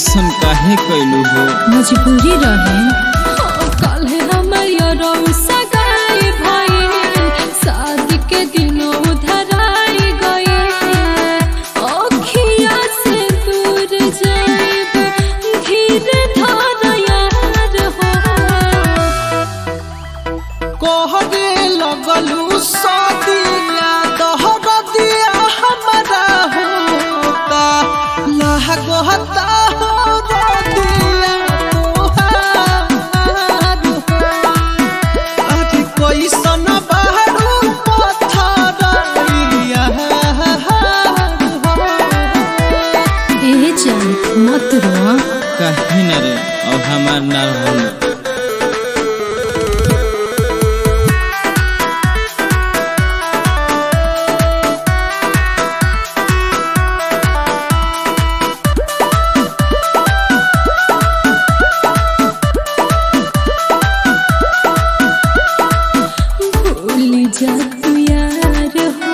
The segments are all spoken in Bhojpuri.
ऐसन काहे कैलू हो मजबूरी रहे कल हमर सगाई भइल शादी के दिनों धराई गए अखिया से दूर जाइब धीरे धर यार हो कहरे लगलू सदिया दहर दिया हमारा होता लागता हो दिया तोहार अरे कैसन बहरू पत्थरिया ए जान मत रो काहे न रे अब हमार ना होला भूल जा तू यार हो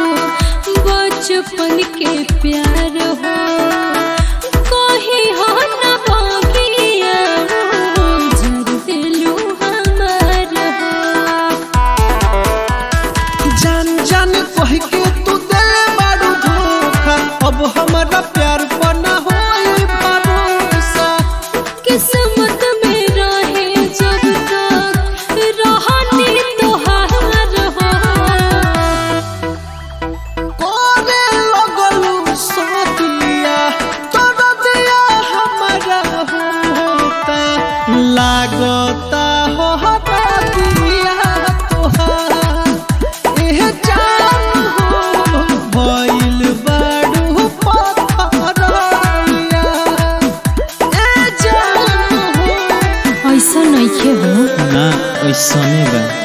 बचपन के प्यार हो कहीं हो न बगिया हो जर दिलू हमार हो जान जान कह के तू दिल बारू धोखा अब हमारा प्यार बना होई भरोसा किस्मत में रहे जब तक रहनी तोहार हो कोने लगलू सदिया तोड़ दिया हमारा होता लागता हो हटा दिया तोहार एह जान हो भइल बारू पत्थरिया ए जान हो ऐसा नहीं हो ना ऐसने बा